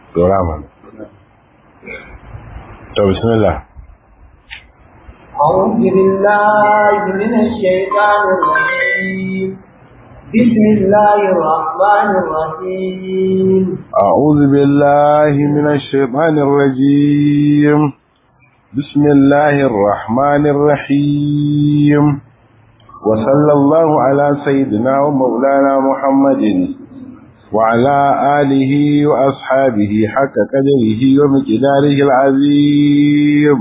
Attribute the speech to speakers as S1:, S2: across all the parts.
S1: dora mana to bismillah
S2: أعوذ بالله من الشيطان الرجيم بسم الله الرحمن الرحيم
S1: أعوذ بالله من الشيطان الرجيم بسم الله الرحمن الرحيم وصلى الله على سيدنا ومولانا محمد وعلى آله وأصحابه حق قدره ومقداره العظيم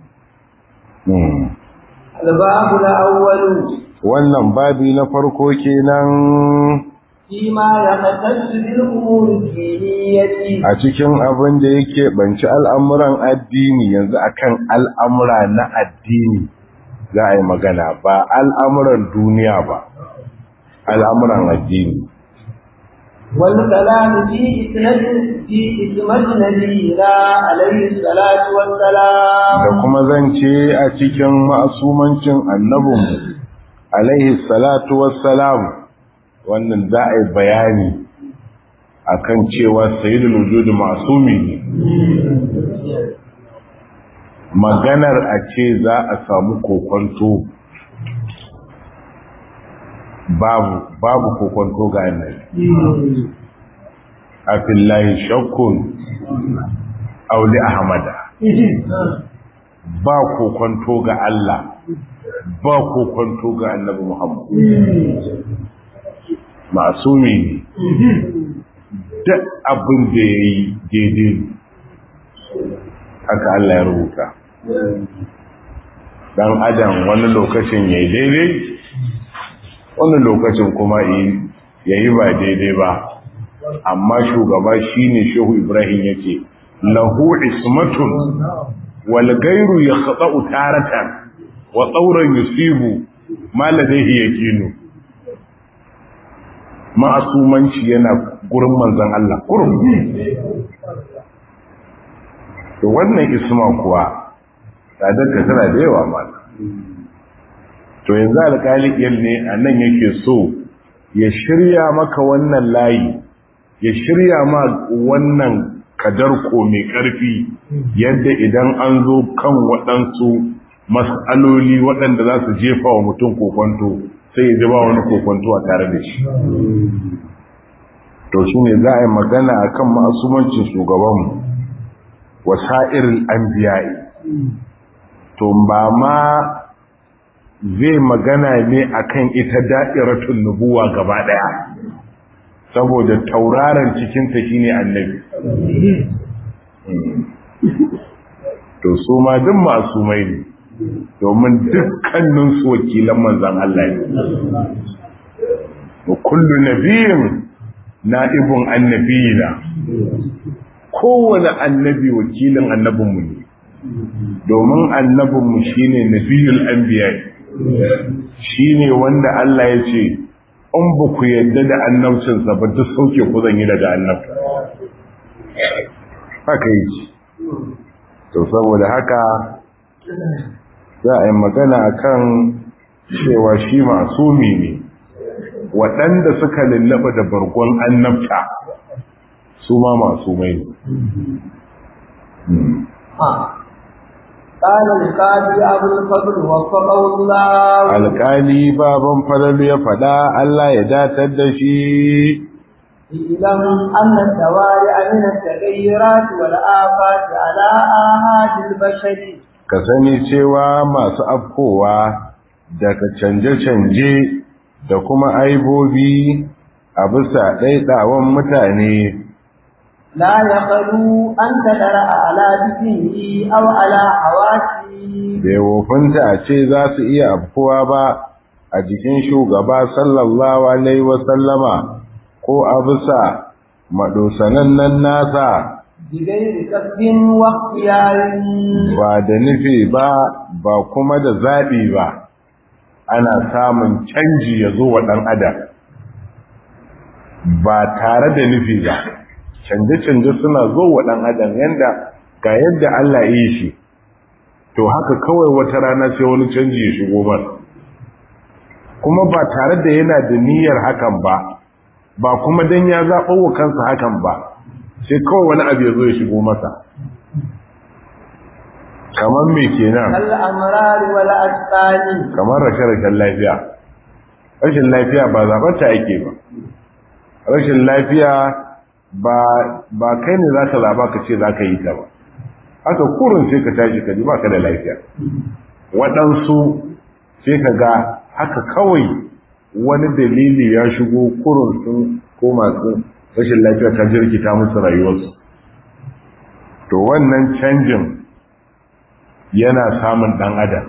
S2: الباب الأول
S1: wannan babi na farko kenan
S2: فيما يختص بالأمور الدينية
S1: a cikin abin da yake banci al'amuran addini yanzu akan al'amura na addini za a yi magana ba al'amuran duniya ba al'amuran addini
S2: والكلام في إسناد في إسمة نبينا عليه الصلاة والسلام
S1: da kuma zance a cikin ma'asumancin annabinmu alaihi salatu wassalam wannan za a yi bayani akan cewa sayyidul wujud ma'sumi ne maganar a ce za a samu kokonto babu babu kokonto ga annabi afillahi shakkun auli ahmada ba kokonto ga Allah ba kokonto ga annabi Muhammad masumi ne duk abin da ya yi daidai ne haka Allah ya rubuta dan adam wani lokacin ya yi daidai wani lokacin kuma ya yi ba daidai ba amma shugaba shine shehu ibrahim yake lahu ismatun wal gairu yakhta'u taratan wa tsauran yusibu ma ladaihi yaqinu ma'asumanci yana gurin manzon Allah kurum to wannan isma kuwa tsadar ka tana da yawa mala to yanzu alƙaliƙiyar ne a nan yake so ya shirya maka wannan layi ya shirya ma wannan kadarko mai ƙarfi yadda idan an zo kan waɗansu mas'aloli waɗanda za su jefa wa mutum kokonto sai ya ba wani kokonto a tare da shi to shi ne za a yi magana a kan ma'asumancin shugabanmu wasa'irin an biyayi to ba ma zai magana ne akan ita da'iratun nubuwa gaba ɗaya saboda tauraron cikinta shine annabi to su ma duk masu mai ne domin dukkanin su wakilan manzan Allah ne kullu nabiyin na'ibun annabiyina kowane annabi wakilin annabinmu ne domin annabinmu shine nabiyul anbiya shine wanda Allah ya ce in ba ku yadda da annabcinsa ba duk sauke ku zan yi daga annabta haka yi to saboda haka za a yi magana akan cewa shi masumi ne waɗanda suka lullaba da bargon annabta su ma masumai ne
S2: قال القاضي أبو الفضل وفقه الله
S1: alƙali baban falalu ya faɗa Allah ya datar da shi
S2: اعلم أن التوارع من التغيرات والآفات على آهات البشر
S1: ka sani cewa masu afkowa daga canje-canje da kuma aibobi a bisa ɗaiɗawan mutane
S2: لا يخلو أن تدرأ على ذكره أو على حواسه
S1: bai wofinta a ce za su iya afkuwa ba a jikin shugaba sallallahu alaihi wasallama ko a bisa maɗosanan nasa
S2: بغير قصد واختيار
S1: ba da nufi ba ba kuma da zaɓi ba ana samun canji ya zo wa ɗan adam ba tare da nufi ba canje-canje suna zo wa ɗan adam yadda ga yadda Allah yi shi to haka kawai wata rana sai wani canji ya shigo masa kuma ba tare da yana da niyyar hakan ba ba kuma dan ya zaɓo wa kansa hakan ba sai kawai wani abu ya zo ya shigo masa kamar me kenan
S2: كالأمرار والأسقال
S1: kamar rashe-rashen lafiya rashin lafiya ba zaɓarta ake ba rashin lafiya ba ba kai ne za ka zaɓa ka ce za ka yi ta ba haka kurin sai ka tashi ka ji ba ka da lafiya waɗansu sai ka ga haka kawai wani dalili ya shigo kurin sun ko masu rashin lafiya ta jirkita musu rayuwarsu to wannan canjin yana samun ɗan adam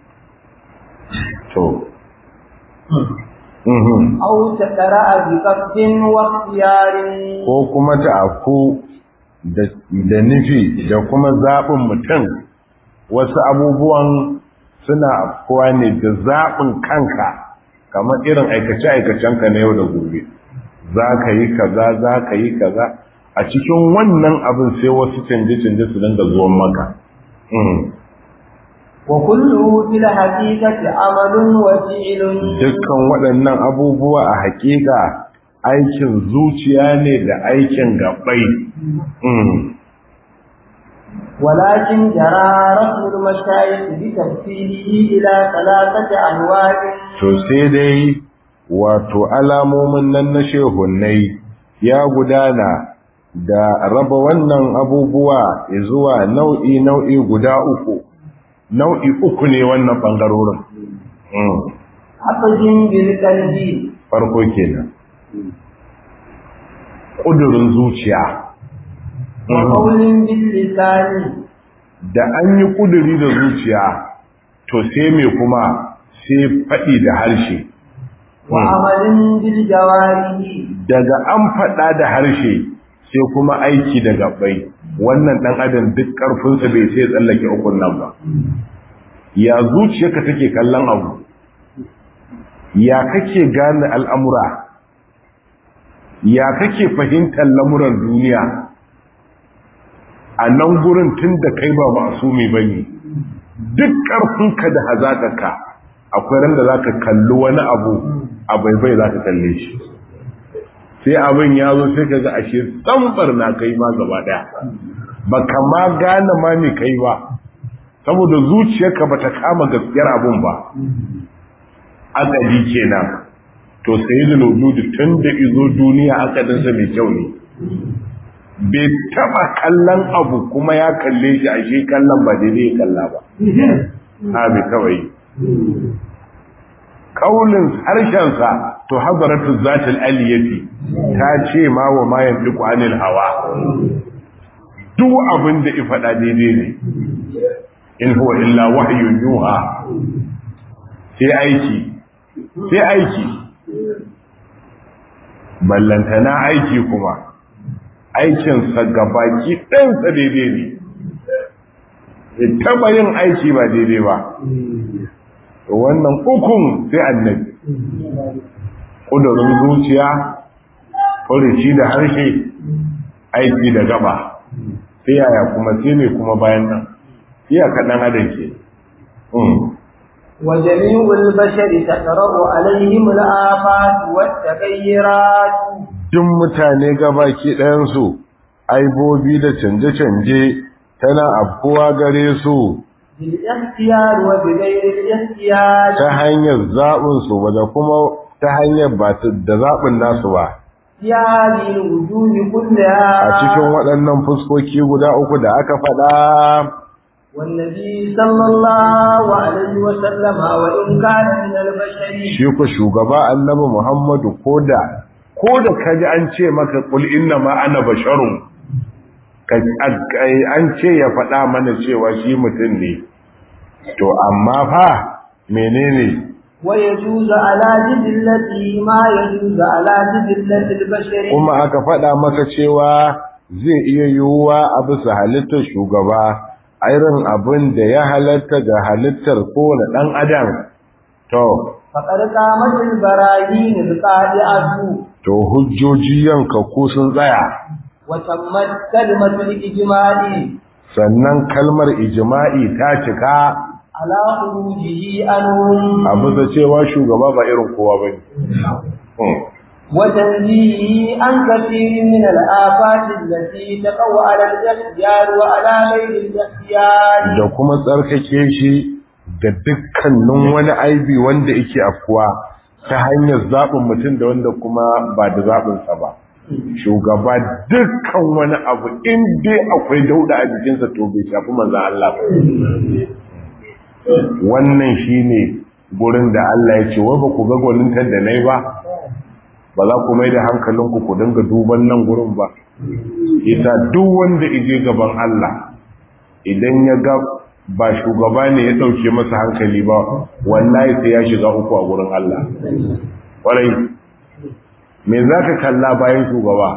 S1: to mhm
S2: أو تقرأ بقصد واختيار
S1: ko kuma ta afku da da nufi da kuma zaɓin mutum wasu abubuwan suna afkuwa ne da zaɓin kanka kamar irin aikace-aikacenka na yau da gobe za ka yi kaza za ka yi kaza a cikin wannan abin sai wasu canje-canje su dinga zuwan maka Mhm.
S2: وكله في الحقيقة عمل وفعل
S1: dukkan waɗannan abubuwa a haƙiƙa aikin zuciya ne da aikin gabai Mm.
S2: ولكن جرى رسم المشايخ بتفصيله إلى ثلاثة أنواع
S1: to sai dai wato alamomin nan na shehunnai ya gudana da raba wannan abubuwa zuwa nau'i nau'i guda uku nau'i uku ne wannan ɓangarorin Mm.
S2: حفظ بالقلب
S1: farko kenan ƙudurin zuciya
S2: وقول باللسان
S1: da an yi ƙuduri da zuciya to sai me kuma sai faɗi da harshe
S2: وعمل بالجوارح
S1: daga an faɗa da harshe sai kuma aiki da gabbai wannan ɗan adam duk ƙarfinsa bai sai tsallake ukun nan ba ya zuciyarka take kallon abu ya kake gane al'amura ya kake fahimtar lamuran duniya a nan gurin tun da kai ba masumi ba ne duk ƙarfinka da hazaƙarka akwai ran da za ka kalli wani abu a baibai za ka kalle shi sai abin ya zo sai ka ga ashe tsambar na kai ma gaba ɗaya ba ka ma gane ma me kai ba saboda zuciyarka ba ta kama gaskiyar abun ba akali kenan to sai da lodudi tun da izo duniya akadinsa mai kyau ne bai taba kallon abu kuma ya kalle shi ashe kallon ba daidai ya kalla ba ha bai taba yi kaulin harshensa to hadaratu zatul aliyati ta ce ma wa ma yantiqu anil hawa duk abin da i faɗa daidai ne in huwa illa wahyun yuha sai aiki sai aiki ballantana aiki kuma aikinsa gabaki ɗansa daidai ne ya taɓa yin aiki ba daidai ba wannan ukun sai annabi ƙudurin zuciya furici da harshe aiki da gaba sai yaya kuma sai ne kuma bayan nan iya kaɗan adam ke
S2: وجميع البشر تقرأ عليهم الآفات والتغيرات
S1: duk mutane gabaki ɗayansu aibobi da canje-canje tana afkuwa gare su
S2: بالاختيار وبغير الاختيار
S1: ta hanyar zaɓinsu ba da kuma ta hanyar ba ta- da zaɓin nasu ba
S2: في هذه الوجوه كلها
S1: a cikin waɗannan fuskoki guda uku da aka faɗa
S2: والنبي صلى الله عليه وسلم وإن كان من البشر
S1: shi ku shugaba annabi muhammadu ko da ko da kaji an ce maka kul inna ma ana basharun ka- a- an ce ya faɗa mana cewa shi mutum ne to amma fa menene
S2: ويجوز على جبلته ما يجوز على جبلة البشر
S1: kuma aka faɗa maka cewa zai iya yiwuwa a bisa halittar shugaba a irin abin da ya halatta ga halittar kowane ɗan adam to
S2: فقد قامت البراهين القاطعة
S1: to hujjoji yanka ko sun tsaya
S2: وتمت كلمة الإجماع
S1: sannan kalmar ijma'i ta cika
S2: على خروجه عنهم
S1: a bisa cewa shugaba ba irin kowa ba ne
S2: وتنزيهه عن كثير من الآفات التي تقع على الاختيار وعلى غير الاختيار
S1: da kuma tsarkake shi da dukkanin wani aibi wanda yake afkuwa ta hanyar zaɓin mutum da wanda kuma ba da zaɓinsa ba shugaba dukkan wani abu in dai akwai dauda a jikinsa to bai shafi manzan Allah ba wannan shine gurin da Allah ya ce wai ba ku ga gwanintar da nai ba ba za ku mai da hankalinku ku dinga duban nan gurin ba ita duk wanda ije gaban Allah idan ya ga ba shugaba ne ya dauke masa hankali ba wallahi sai ya shiga uku a gurin Allah kwarai me za ka kalla bayan shugaba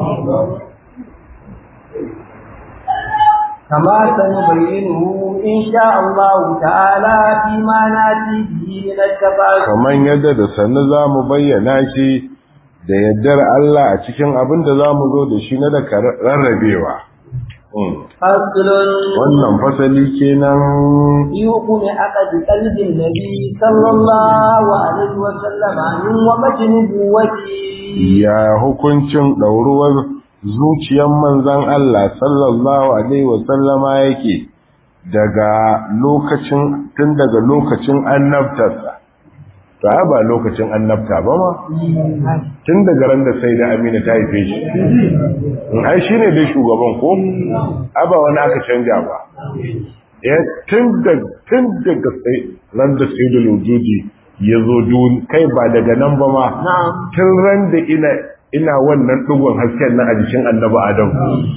S2: كما سنبينه إن شاء الله تعالى فيما ناتي به من التفاصيل
S1: kamar yadda da sannu za mu bayyana shi da yaddar Allah a cikin abin da za mu zo da shi na daga rarrabewa
S2: فصل
S1: wannan fasali kenan
S2: في حكم عقد قلب النبي صلى الله عليه وسلم من وقت نبوته
S1: ya hukuncin ɗauruwar zuciyar manzan Allah sallallahu Alaihi wasallama yake daga lokacin tun daga lokacin annabtarsa to ai ba lokacin annabta ba ma tun daga ran da sai da amina ta haife shi in ai shi ne dai shugaban ko aba wani aka canja ba ya tun daga sai ran da sai da lojiji ya zo dun kai ba daga nan ba ma tun ran da ina ina wannan dugun hasken nan a jikin annabi adam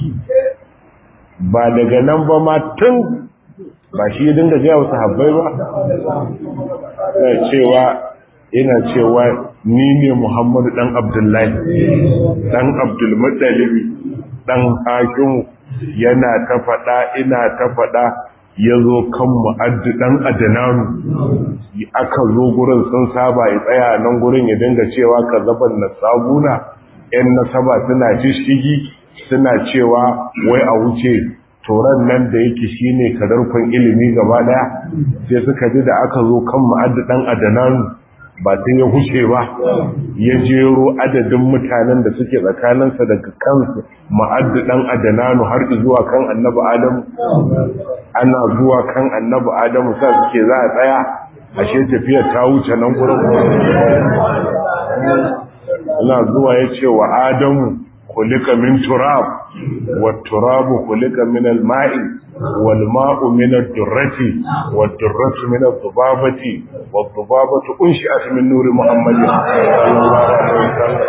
S1: ba daga nan ba ma tun ba shi ya dinga gaya wasu habbai ba na cewa ina cewa ni ne muhammadu dan abdullahi dan abdulmuttalibi dan hakimu yana ta faɗa ina ta faɗa ya zo kan mu'addi ɗan adananu aka zo gurin sun saba ya tsaya nan gurin ya dinga cewa ka zaban na sabuna ‘yan nasaba suna shishigi suna cewa wai a wuce toron nan da yake shi ne kadarkon ilimi gaba ɗaya sai suka ji da aka zo kan mu'addi ɗan adananu ba sai ya huce ba ya jero adadin mutanen da suke tsakaninsa daga kansu ma'addu dan adananu har zuwa kan annabi adamu ana zuwa kan annabi adamu sa suke za a tsaya ashe tafiyar ta wuce nan gurin ana zuwa ya ce wa adamu kulika min turab wa turabu kulika min al-ma'i wal ma'u min ad-durrati wad durratu min ad-dubabati wad dubabatu unshi'at min nuri muhammadin sallallahu alaihi wasallam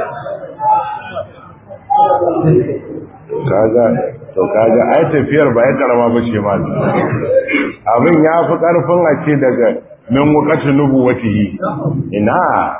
S1: kaga to kaga ai tafiyar ba ya karama bace ma abin ya fi karfin a ce daga min waqati nubuwatihi ina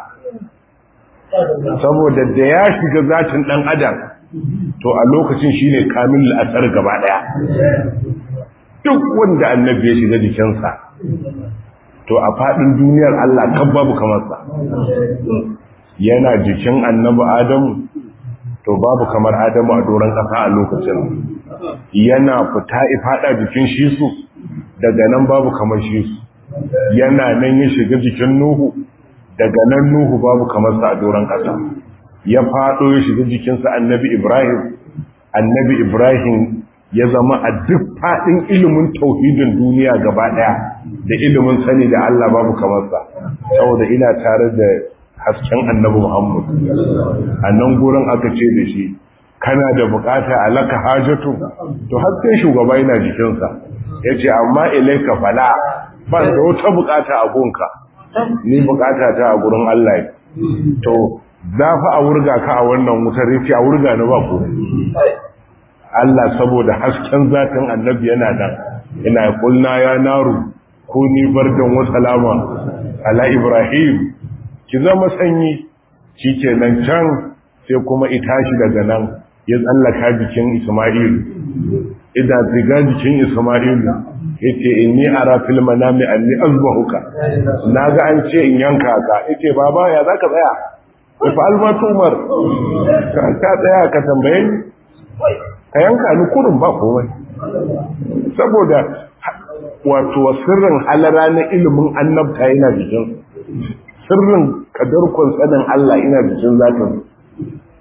S1: saboda da ya shiga zatin dan adam to a lokacin shine kamilul asar gaba daya duk wanda annabi ya shiga jikinsa to a fadin duniyar Allah kan babu kamar sa yana jikin annabi Adamu to babu kamar Adamu a doron kasa a lokacin yana fita ifada jikin shi su daga nan babu kamar shi su yana nan ya shiga jikin Nuhu daga nan Nuhu babu kamar sa a doron ƙasa ya faɗo ya shiga jikinsa annabi Ibrahim annabi Ibrahim ya zama a duk faɗin ilimin tauhidin duniya gaba ɗaya da ilimin sani da Allah babu kamar sa saboda ina tare da hasken annabi Muhammad a nan gurin aka ce da shi kana da bukata alaka hajatu to har sai shugaba yana jikinsa yace amma ilaika fala ba da wata bukata a gunka ni bukata ta a gurin Allah to za fa a wurga ka a wannan wutar yace a wurga na ba ku Allah saboda hasken zatin annabi yana nan ina kulna ya naru kuni bardan wa salama ala ibrahim ki zama sanyi shikenan can sai kuma itashi daga nan ya tsallaka jikin isma'il ida ziga jikin isma'il yace inni ara fil manami anni azbahuka naga an ce in yanka ka yace baba ya zaka tsaya fa almatu umar ka tsaya ka tambaye ni ka yanka ni kurun ba komai saboda wato sirrin halara na ilimin annabta yana jikin sirrin kadarkon sanin Allah ina jikin zatin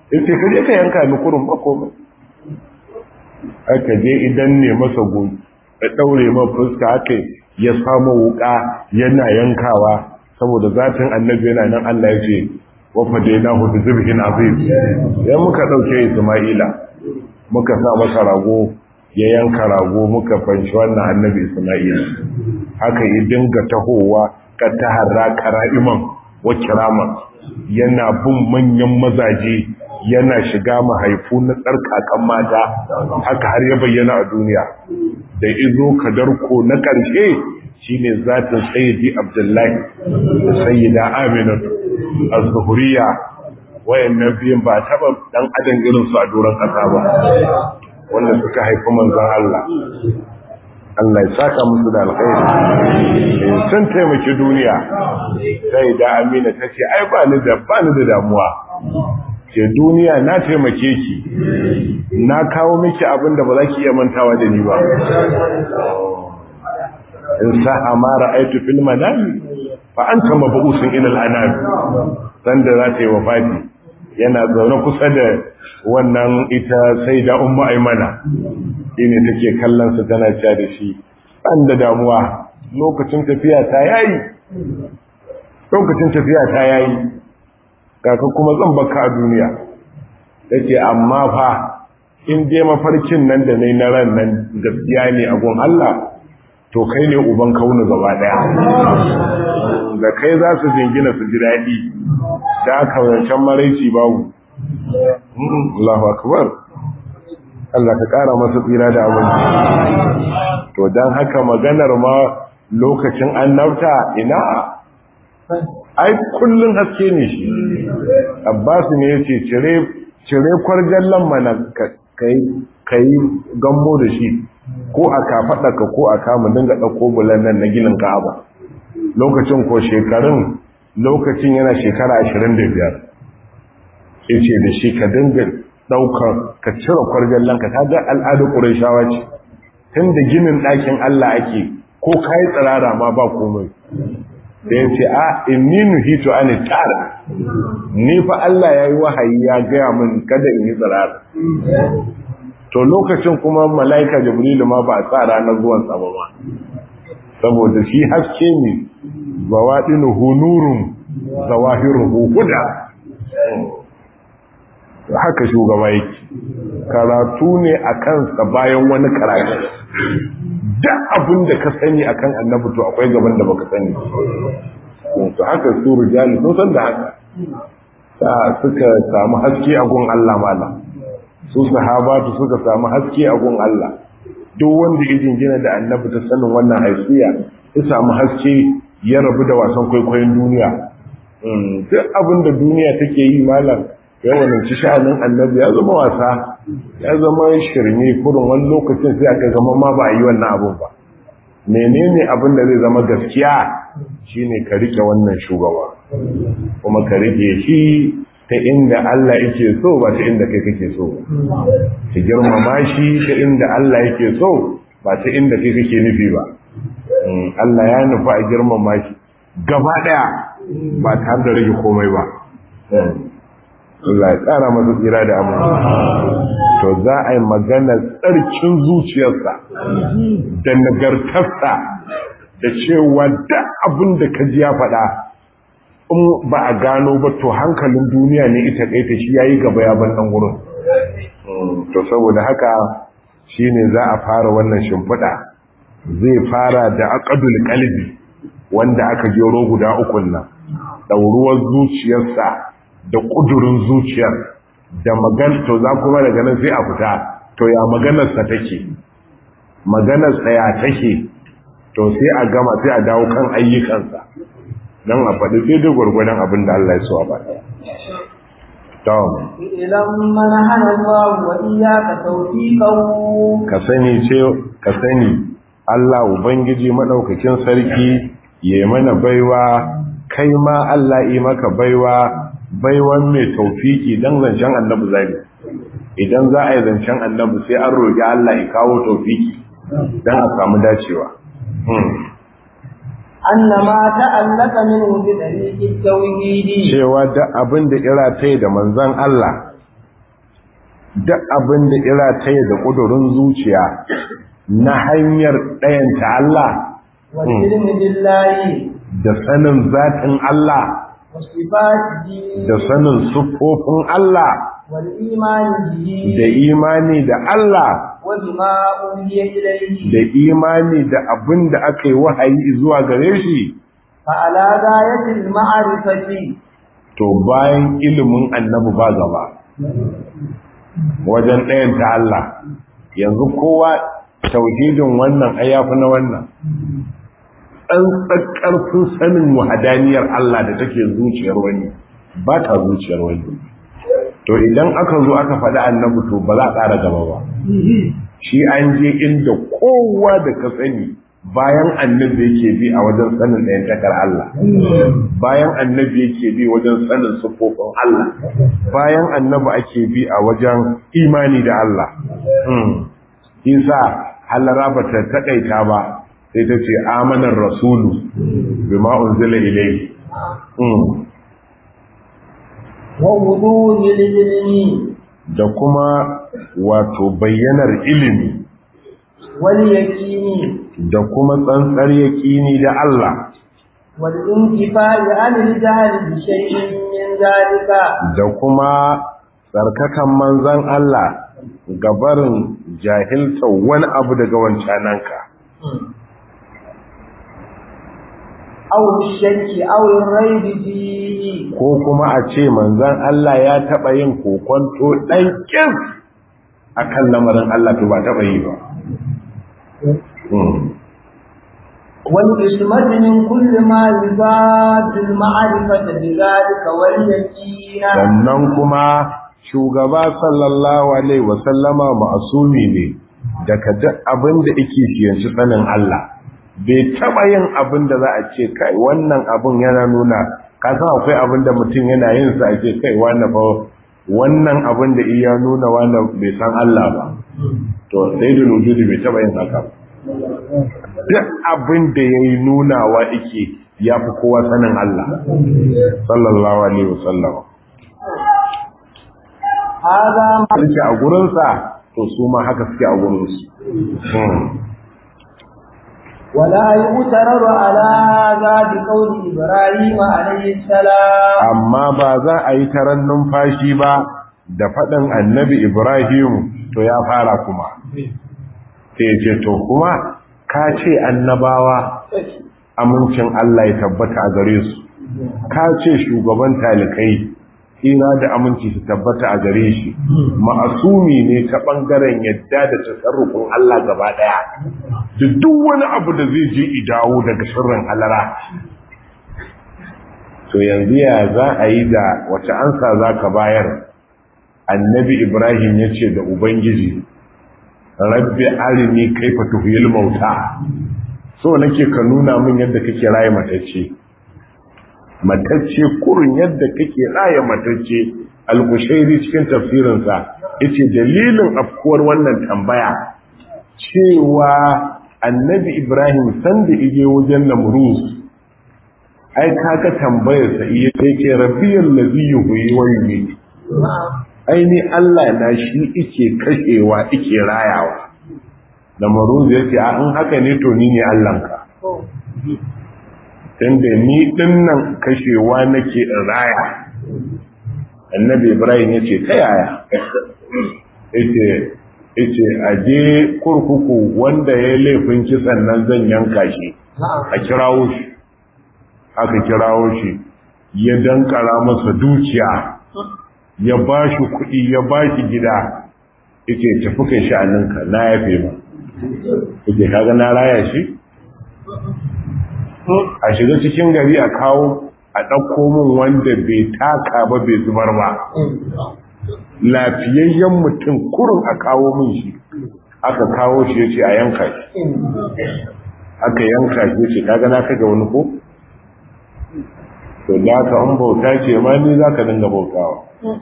S1: in ce kaje ka yanka ni kurun ba komai aka je idan ne masa goyi ya daure ma fuska aka ya samu wuka yana yankawa saboda zatin annabi yana nan Allah ya ce wa fadainahu bi zibhin azim ya muka dauke Isma'ila muka sa masa rago ya yanka rago muka fanshi wannan annabi Isma'ila haka ya dinga tahowa ka taharra kara'iman wa kirama yana bin manyan mazaje yana shiga mahaifu na tsarkakan mata haka har ya bayyana a duniya da izo kadarko na ƙarshe shine zatin sayyidi abdullahi da sayyida aminatu az-zuhriya wayannan biyan ba taba dan adam irin su a doron kasa ba wanda suka haifi manzon Allah Allah ya saka musu da alkhairi sun taimaki duniya sai da amina tace ai ba ni da ba ni da damuwa ke duniya na taimake ki na kawo miki abin da ba za ki iya mantawa da ni ba in sa'a ma ra'aytu fil manami fa anta mabusun ila al-anam dan da za ta yi wafati yana zaune kusa da wannan ita sai da ummu aymana shine take kallon sa tana cewa da shi an da damuwa lokacin tafiya ta yayi lokacin tafiya ta yayi kaka kuma zan baka a duniya yace amma fa in je mafarkin nan da nayi na ran nan gaskiya ne a gun Allah to kai ne uban kauna gaba daya da kai za su jingina su ji daɗi da aka wancan maraici babu Allahu akbar Allah ka ƙara masa tsira da aminci to don haka maganar ma lokacin annabta ina ai kullun haske ne shi Abbas ne yace cire cire kwarjallan mana kai gambo da shi ko a kafaɗaka ko a kama dinga ɗauko bulan nan na ginin ka'aba lokacin ko shekarun lokacin yana shekara ashirin da biyar ya ce da shi ka dinga ɗaukar ka cire kwarjallan ka ta ga al'adar ƙurashawa ce tun da ginin ɗakin Allah ake ko ka yi tsirara ma ba komai da ya ce a inni nuhitu an tara ni fa Allah ya yi wahayi ya gaya min kada in yi tsirara to lokacin kuma mala'ika jibrilu ma ba a tsara na zuwan sama ba saboda shi haske ne zawaɗinuhu nurun zawahiruhu huda haka shugaba yake karatu ne a kansa bayan wani karatu duk abin da ka sani akan annabi to akwai gaban da baka sani to haka su rijali sun san da haka ta suka samu haske a gun Allah mala su sahabatu suka samu haske a gun Allah duk wanda ya jingina da annabi ta sanin wannan haifiya ya samu haske ya rabu da wasan kwaikwayon duniya duk abin da duniya take yi malam yawanin ci sha'anin annabi ya zama wasa ya zama shirme kurin wani lokacin sai aka zama ma ba a yi wannan abun ba menene abin da zai zama gaskiya shine ka rike wannan shugaba kuma ka rike shi ta inda Allah yake so ba ta inda kai kake so ka girmama shi ta inda Allah yake so ba ta inda kai kake nufi ba Allah ya nufa a girmama shi gaba daya ba tare da rage komai ba Allah ya tsara masa tsira da amma to za a yi magana tsarkin zuciyarsa da nagartarsa da cewa da abin da ka ji ya faɗa in ba a gano ba to hankalin duniya ne ita kaita shi yayi gaba ya ban dan wurin to saboda haka shine za a fara wannan shimfiɗa zai fara da aqdul qalbi wanda aka jero guda ukun nan dauruwar zuciyarsa da kudurin zuciyar da magan to za kuma daga nan sai a fita to ya maganarsa take maganarsa ya take to sai a gama sai a dawo kan ayyukansa don a faɗi sai da gwargwadon abin da Allah ya so a faɗa. Tom.
S2: Ilan mana hana zuwa wa iyaka taufiƙau.
S1: Ka sani ce, ka sani Allah Ubangiji maɗaukakin sarki ya mana baiwa, kai ma Allah yi maka baiwa, baiwan mai taufiki don zancen annabi zai. Idan za a yi zancen annabi sai an roƙi Allah ya kawo taufiki don a samu dacewa.
S2: annama ta'allaka minhu bi tariqit tauhidi
S1: cewa da abin da ira tai da manzon Allah duk abin da ira ta da ƙudurin zuciya na hanyar ɗayanta Allah
S2: والعلم بالله
S1: da sanin zatin Allah
S2: وصفاته
S1: da sanin siffofin Allah
S2: والإيمان
S1: da
S2: به
S1: imani da Allah
S2: وبما أوحي إليه
S1: da imani da abin da aka yi wahayi zuwa gare shi
S2: فعلى غاية المعرفة
S1: to bayan ilimin annabi ba gaba wajen ɗayanta Allah yanzu kowa tauhidin wannan ayyafi na wannan tsantsar ƙarfin sanin wahadaniyar Allah da take zuciyar wani ba ta zuciyar wani to idan aka zo aka faɗi annabi to ba za a ƙara gaba ba shi an je inda kowa da ka sani bayan annabi yake bi a wajen sanin ɗayan takar Allah bayan annabi yake bi wajen sanin sufofin Allah bayan annabi ake bi a wajen imani da Allah isa halara ba ta taƙaita ba sai ta ce amanar rasulu bima unzila ilayhi
S2: ووضوح العلم
S1: da kuma wato bayyanar ilimi
S2: واليقين
S1: da kuma tsantsar yaƙini da Allah
S2: والانتفاع عن الجهل بشيء من ذلك
S1: da kuma tsarkakan manzan Allah gabarin jahilta wani abu daga wancananka
S2: أو الشك أو الريب فيه
S1: ko kuma a ce manzan Allah ya taɓa yin kokonto ɗan ƙin a kan lamarin Allah to ba taɓa yi ba Hmm.
S2: والإسمة من كل ما يزاد المعرفة بذلك واليقين
S1: sannan kuma shugaba sallallahu alaihi wasallama ma'asumi ne daga duk abin da yake fiyanci sanin Allah bai taba yin abin da za a ce kai wannan abin yana nuna ka san akwai abin da mutum yana yin sa ake kai wannan fa wannan abin da iya nuna wannan bai san Allah ba to sai da wujudi bai taba yin haka ba duk abin da yayi nunawa yake yafi kowa sanin Allah sallallahu alaihi wasallam
S2: هذا ما
S1: suke a gurinsa to su ma haka suke a gurinsu
S2: ولا يغترر على هذا بقول إبراهيم عليه السلام
S1: amma ba za a yi taron numfashi ba da faɗin annabi ibrahim to ya fara kuma sai ce to kuma ka ce annabawa amincin Allah ya tabbata a gare su ka ce shugaban talikai ina da aminci su tabbata a gare shi ma'asumi ne ta ɓangaren yadda da tasarrufin Allah gaba ɗaya da duk wani abu da zai je idawo daga sirrin halara to yanzu ya za a yi da wace ansa za ka bayar annabi ibrahim ya ce da ubangiji rabbi arini kaifa tuhil mauta so nake ka nuna min yadda kake raye matacce matacce kurin yadda kake raye matacce al-kushairi cikin tafsirinsa yace dalilin afkuwar wannan tambaya cewa annabi ibrahim sanda ije wajen namrus ai kaga tambayar sa iya yake rabbiyal ladhi yuhyi wa yumiit ai ni Allah na shi ike kashewa ike rayawa namrus yace a in haka ne to ni ne Allahnka tunda ni dinnan kashewa nake in raya annabi ibrahim yace ta yaya yace yace aje kurkuku wanda ya laifin kisan nan zan yanka shi a kirawo shi aka kirawo shi ya dankara masa dukiya ya ba shi kuɗi ya ba shi gida yake tafi kai sha'aninka na yafe ma yake kaga na raya shi a shiga cikin gari a kawo a ɗauko min wanda bai taka ba bai zubar ba lafiyayyen mutum kurin a kawo min shi aka kawo shi ya ce a yanka shi aka yanka shi ya ce kaga na kaga wani ko to da ka an bauta ce ma ni za ka dinga bautawa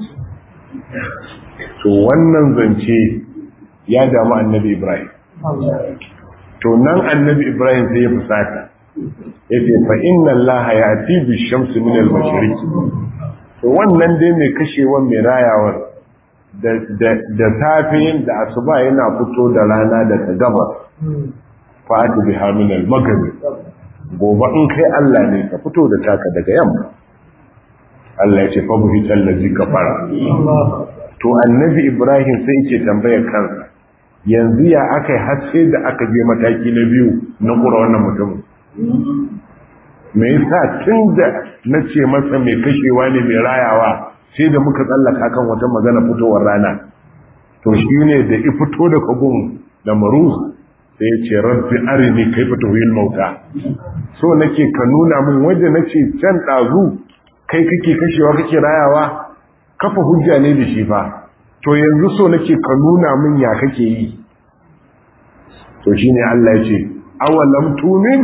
S1: to wannan zance ya damu annabi ibrahim to nan annabi ibrahim sai ya fusata ya ce fa inna allaha ya ati bi shamsi min al mashriq to wannan dai mai kashewan mai rayawar da safe da asuba yana fito da rana daga gabas fa'ati bi haminal maghrib gobe in kai Allah ne ka fito da taka daga yamma Allah ya ce fa buhi allazi kafara to annabi Ibrahim sai yake tambayar kansa yanzu ya akai har sai da aka je mataki na biyu na kura wannan mutumin me yasa tunda nace masa mai kashewa ne mai rayawa sai da muka tsallaka kan wata magana fitowar rana to shine da i fito da kagun da maruz sai ya ce rabbi arini kaifa tuhil mauta so nake ka nuna min wanda nace can dazu kai kake kashewa kake rayawa kafa hujja ne da shi fa to yanzu so nake ka nuna min ya kake yi to shine Allah ya ce awalam tumin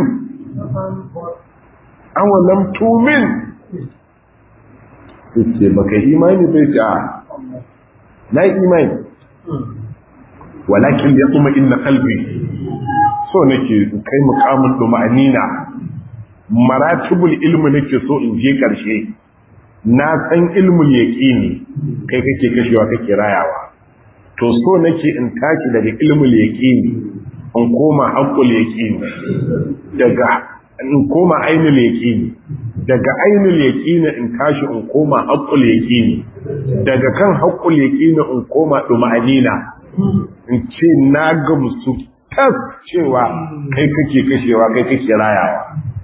S1: awalam tumin ce baka imani bai ce na imani walakin ya kuma inna kalbi so nake kai mukamin duma'anina maratibul ilmi nake so in je karshe na san ilmul yaqini kai kake kashewa kake rayawa to so nake in tashi daga ilmul yaqini in koma haqqul yaqini daga in koma ainul yaqini daga ainul yaqini in tashi in koma haqqul yaqini daga kan haqqul yaqini in koma duma'anina in ce na gamsu tas cewa kai kake kashewa kai kake rayawa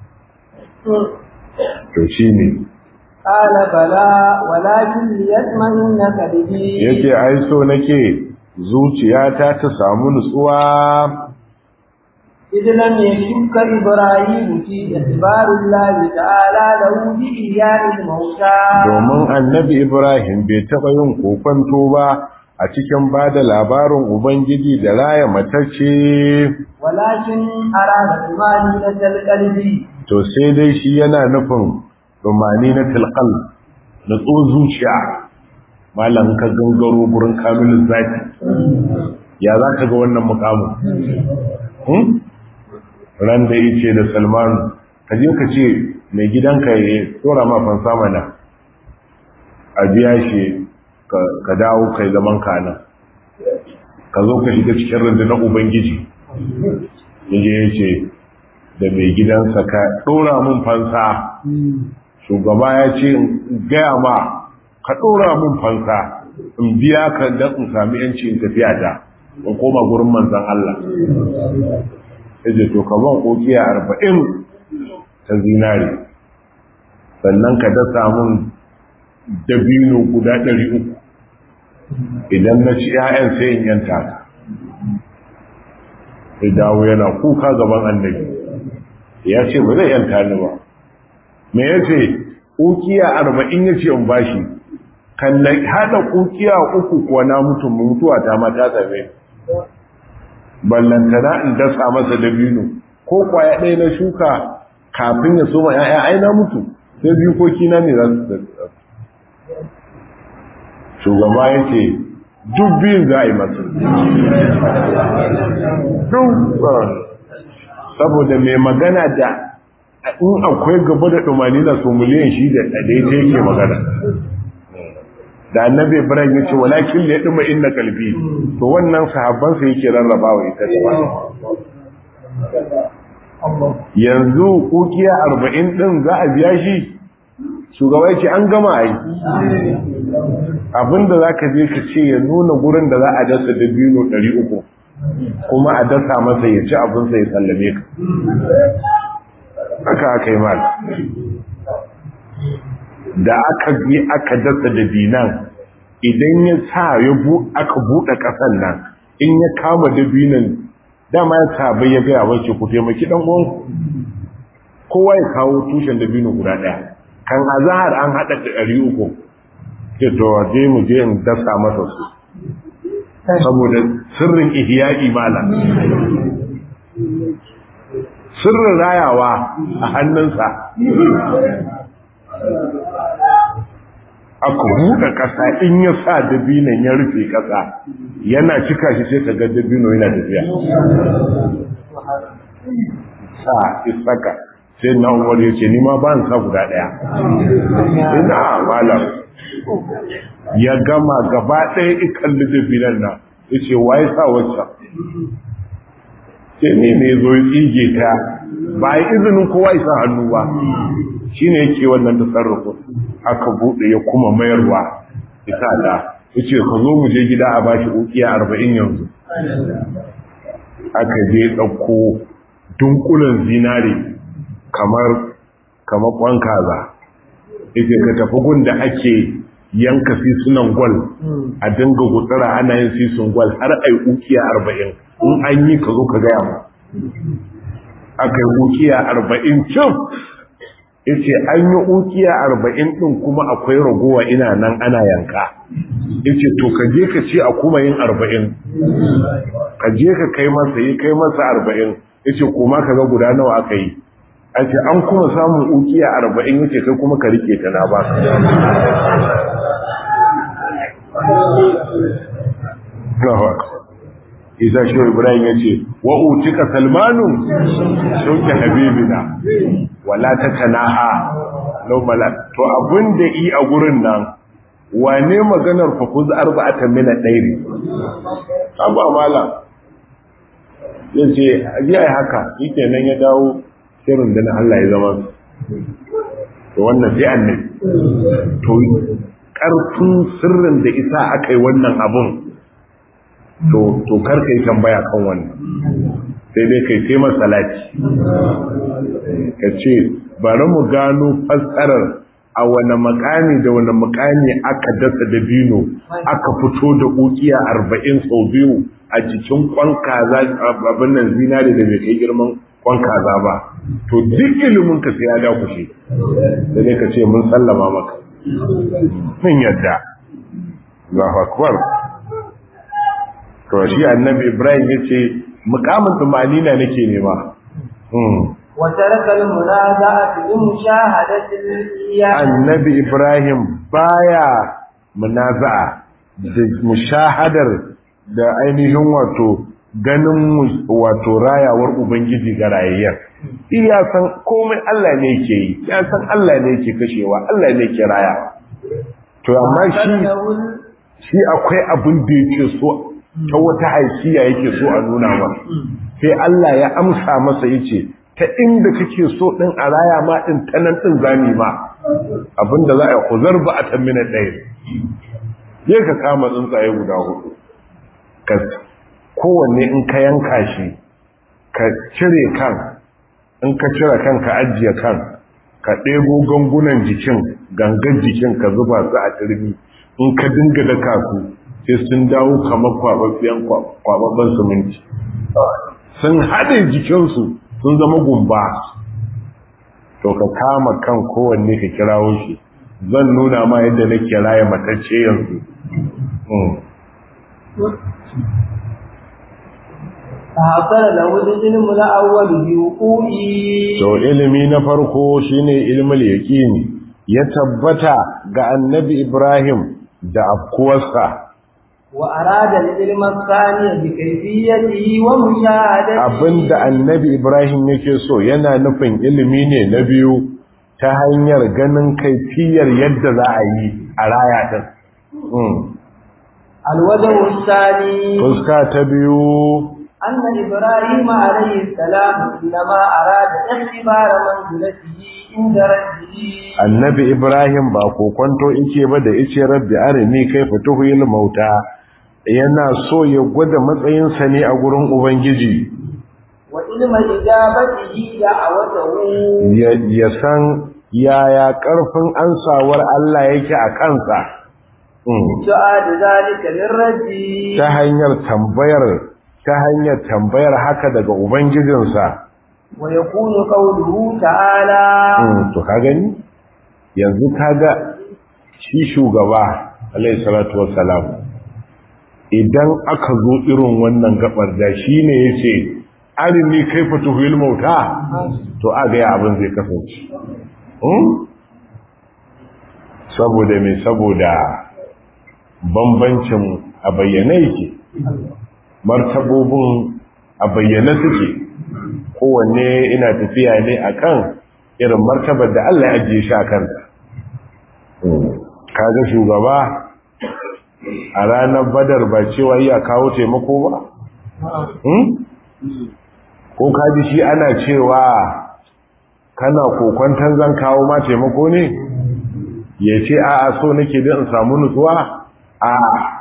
S1: to shine
S2: qala bala walakin liyatma'inna qalbi
S1: yace ai so nake zuciyata ta samu nutsuwa
S2: idan lam yashukka ibrahim fi ikhbarillahi ta'ala lahu bi iyyail mauta
S1: domin annabi ibrahim bai taba yin kokonto ba a cikin ba da labarin Ubangiji da raya matacce.
S2: Walakin arada tumani na talqalbi
S1: To sai dai shi yana nufin tumani na talqal na tso zuciya. Malam ka gangaro gurin kamilin zaki. Ya za ka ga wannan mukamin? Ran da yace da Salmanu, ka je ka ce mai gidanka ya tsora ma fansa mana. A biya shi ka dawo kai zaman kanan ka zo ka shiga cikin rundunar ubangiji yaje ya ce da mai gidansa ka ɗora mun fansa shugaba ya ce gaya ma ka ɗora mun fansa in biya ka don in sami yanci in tafiya ta in koma gurin manzan Allah yaje to ka ban kokiya arba'in ta zinare sannan ka dasa mun dabino guda ɗari uku idan na ci ‘ya'yan sai in yanta ka sai dawo yana kuka gaban annabi ya ce ba zai yanta ni ba me ya ce ƙukiya arba'in ya ce in bashi kan na haɗa ƙukiya uku kuwa na mutum mutuwa ta mata same ballantana in dasa masa dabino ko kwaya ɗaya na shuka kafin ya soma ‘ya'ya ai na mutu sai biyu ko kina ne za su shugaba ya ce duk biyun za a yi masu saboda mai magana da in akwai gaba da ɗumani na su miliyan shi da ɗaiɗai yake magana da annabi ibrahim ya ce walakin da ya ɗuma inda kalbi to wannan sahabbansa yake rarraba wa ita da yanzu kukiya arba'in ɗin za a biya shi shugaba ce an gama a yi abinda za ka je ka ce ya nuna gurin da za a dasa dabino 300 kuma a dasa masa ya ci abinsa ya sallame ka haka aka yi mal da aka yi aka dasa dabinan idan ya sa ya aka buɗe ƙasan nan in ya kama dabinan dama ya sabai ya gaya wace ku taimaki ɗan uwanku kowa ya kawo tushen dabino guda ɗaya kan azahar an haɗa da ɗari uku ke to je mu je in dasa masa su saboda sirrin ihya'i mala sirrin rayawa a hannunsa aka buɗe ƙasa in ya sa dabinan ya rufe ƙasa yana cika shi sai ka ga dabino yana tafiya sa isaka sai na umar ya ce ni ma ba sa guda ɗaya ina malam ya gama gaba ɗaya ikalli dabinan nan ya ce waye sa wacce ce ne ne zo ya tsige ta ba a yi izinin kowa isa hannu ba shi ne yake wannan tasarrufin aka buɗe ya kuma mayarwa isa da ya ce ka zo mu je gida a bashi ukiya arba'in yanzu aka je ɗauko dunkulen zinare kamar kamar kwan kaza ita ka tafi gun da ake yanka sisunan gwal a dinga gutsara ana yin sisun gwal har ai ukiya arba'in in an yi ka zo ka gaya mu aka yi ukiya arba'in cin yace an yi ukiya arba'in din kuma akwai ragowa ina nan ana yanka yace to ka je ka ce a kuma yin arba'in ka je ka kai masa yi kai masa arba'in yace kuma ka ga guda nawa aka yi a ce an kuma samun ukiya arba'in yace kai kuma ka rike ta na ba isa shi ibrahim ya ce wa utika salmanu shauke habibina wala ta tanaha laumala to abin da yi a gurin nan wane maganar fakuz arba'ata mina ɗairi abu amala ya ce ajiya haka yake nan ya dawo shirin da na Allah ya zama to wannan sai annabi to ƙarfin sirrin da isa aka yi wannan abun to kar ka yi tambaya kan wannan sai dai kai sai masalati ka ce bari mu gano fassarar a wane makami da wane makami aka dasa da bino aka fito da ukiya arba'in sau biyu a cikin kwan kaza abin nan zinari da bai kai girman kwan kaza ba to duk ilimin ka sai ya dakushe da dai ka ce mun sallama maka mun yadda Allahu akbar to shi annabi Ibrahim yace mukamin tumanina nake nema
S2: وترك المنازعة بمشاهدة الإياه
S1: annabi Ibrahim baya munaza'a da mushahadar da ainihin wato ganin wato rayawar ubangiji ga rayayyar iya san komai Allah ne yake yi ya san Allah ne yake kashewa Allah ne yake rayawa to amma shi shi akwai abin da yake so ta wata haisiya yake so a nuna masa sai Allah ya amsa masa yace ta inda kake so din a raya ma din ta nan din zami ma abinda za a yi kuzar ba a tammina ɗaya je ka kama tsuntsaye guda hudu ka kowanne in ka yanka shi ka cire kan in ka cire kan ka ajiye kan ka ɗebo gangunan jikin gangan jikin ka zuba su a turmi in ka dinga daka su sai sun dawo kamar kwababben siminti sun haɗe jikinsu sun zama gumba to ka kama kan kowanne ka kirawo shi zan nuna ma yadda na kiraye matacce yanzu
S2: فحصل له العلم الأول بوقوعه
S1: to ilimi na farko shine ilmul yaqini ya tabbata ga annabi Ibrahim da afkuwarsa
S2: وأراد العلم الثاني بكيفيته ومشاهدته
S1: abinda annabi Ibrahim yake so yana nufin ilimi ne na biyu ta hanyar ganin kaifiyar yadda za a yi a raya din
S2: الوجه الثاني
S1: fuska ta biyu
S2: أن إبراهيم عليه السلام إنما أراد اختبار منزلته عند ربه
S1: annabi Ibrahim ba kokonto yake ba da yace rabbi arini kaifa tuhil mauta yana so ya gwada matsayinsa ne a gurin ubangiji
S2: وعلم إجابته دعوته
S1: ya ya san yaya karfin ansawar Allah yake a kansa Mm.
S2: سؤال ذلك للرجل
S1: ta hanyar tambayar ta hanyar tambayar haka daga ubangijinsa
S2: ويكون قوله تعالى
S1: Mm, to ka gani yanzu kaga shi shugaba alayhi salatu wassalam idan aka zo irin wannan gabar da shi ne yace arini kaifa tuhil mauta to aga ya abin zai kasance Mm? saboda me saboda bambancin a bayyane yake martabobin a bayyane suke kowanne ina tafiya ne akan irin martabar da Allah ya ajiye shi a kanta kaga shugaba a ranar badar ba cewa iya kawo taimako ba ko kaji shi ana cewa kana kokwantan zan kawo ma taimako ne ya ce a a so nake don in samu nutsuwa a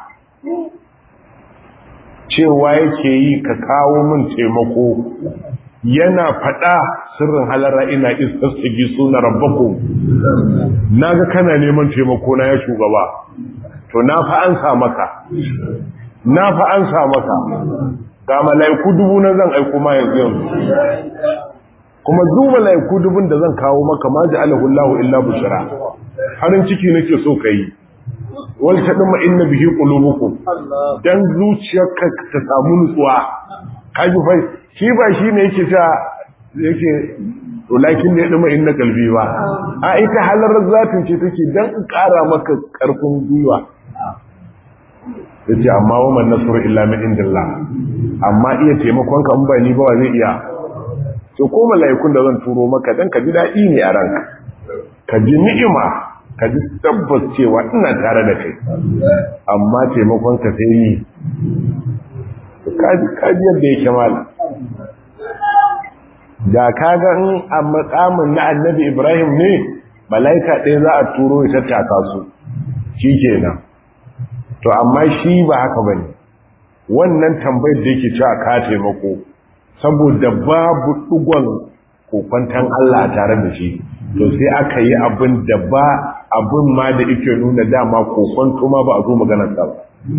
S1: cewa yake yi ka kawo min taimako yana fada sirrin halara ina istasigi suna rabbakum naga kana neman taimako na ya shugaba to na fa an sa maka na fa an sa maka ga malaiku dubu na zan aiko ma yanzu yanzu kuma zu malaiku dubun da zan kawo maka ma ja'alahu Allahu illa bushra harin ciki nake so kai wal tadma inna bihi qulubukum dan zuciyarka ta samu nutsuwa kaji fa shi ba shine yake ta yake walakin da ya dama inna kalbi ba a ita halar zatin ce take dan in kara maka karfin gwiwa yace amma wa man nasru illa min indillah amma iya taimakon ka in ba ni ba wa zai iya to ko malaikun da zan turo maka dan ka ji dadi ne a ranka ka ji ni'ima ka ji tabbas cewa ina tare da kai amma taimakon ka sai yi ka ji yadda yake mala da kaga in a makamin na annabi ibrahim ne malaika ɗaya za a turo ya tattaka su shi kenan to amma shi ba haka ba ne wannan tambayar da yake cewa ka taimako saboda babu ɗigon kokwantan Allah tare da shi to sai aka yi abin da ba abin ma da yake nuna dama kokwanto ma ba a zo maganar sa ba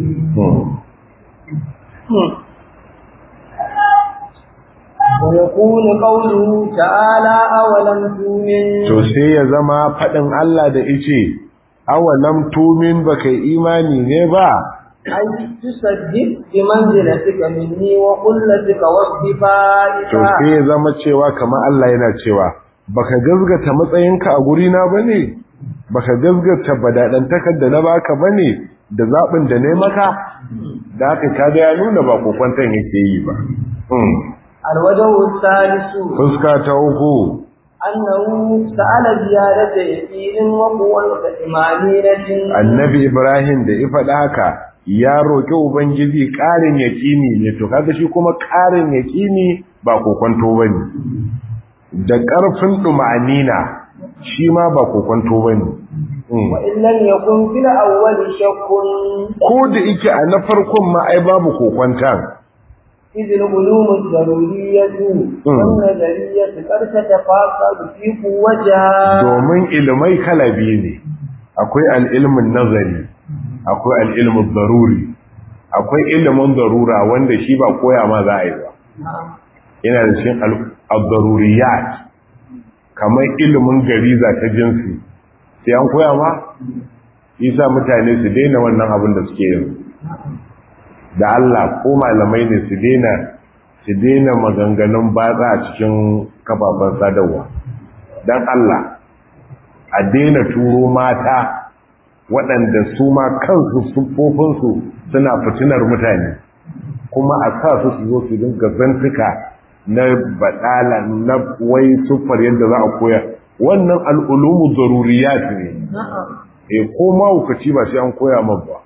S2: ويقول قوله تعالى أولم تؤمن
S1: to sai ya zama faɗin Allah da ice awalam tumin baka imani ne ba
S2: أي تصدق بمنزلتك مني وقلتك
S1: to
S2: واصطفائك
S1: sai ya zama cewa kamar Allah yana cewa baka gazgata matsayinka a guri na bane baka gazgata badadantakar da na baka bane da zabin da ne maka da haka kaga ya nuna ba kokwantan yake yi ba Hmm.
S2: الوجه الثالث
S1: fuska ta uku
S2: أنه سأل زيادة يقين وقوة إيمانية
S1: annabi ibrahim da ya faɗa haka ya roƙi ubangiji ƙarin yaƙini ne to kaga shi kuma ƙarin yaƙini ba kokonto bane da ƙarfin ɗuma'anina shi ma ba kokonto bane Mm.
S2: وإن لم يكن في الأول شك
S1: ko da yake a na farkon ma ai babu kokwantan
S2: إذ العلوم الضرورية والنظرية قد تتفاقد في قوتها
S1: domin ilimai kala biyu ne akwai al'ilmin nazari akwai al'ilmin zaruri akwai ilimin zarura wanda shi ba koya ma za a yi ba yana da cikin al-zaruriyat kamar ilimin gariza ta jinsi sai an koya ma isa mutane su daina wannan abin da suke yin da Allah ko malamai ne su daina su daina maganganun batsa a cikin kafafen sadarwa don Allah a daina turo mata waɗanda su ma kansu siffofinsu suna fitinar mutane kuma a sa su su zo su dinga zantuka na baɗala na wai siffar yadda za a koya wannan al'ulumu zaruriyat ne e ko mahaukaci ba sai an koya man ba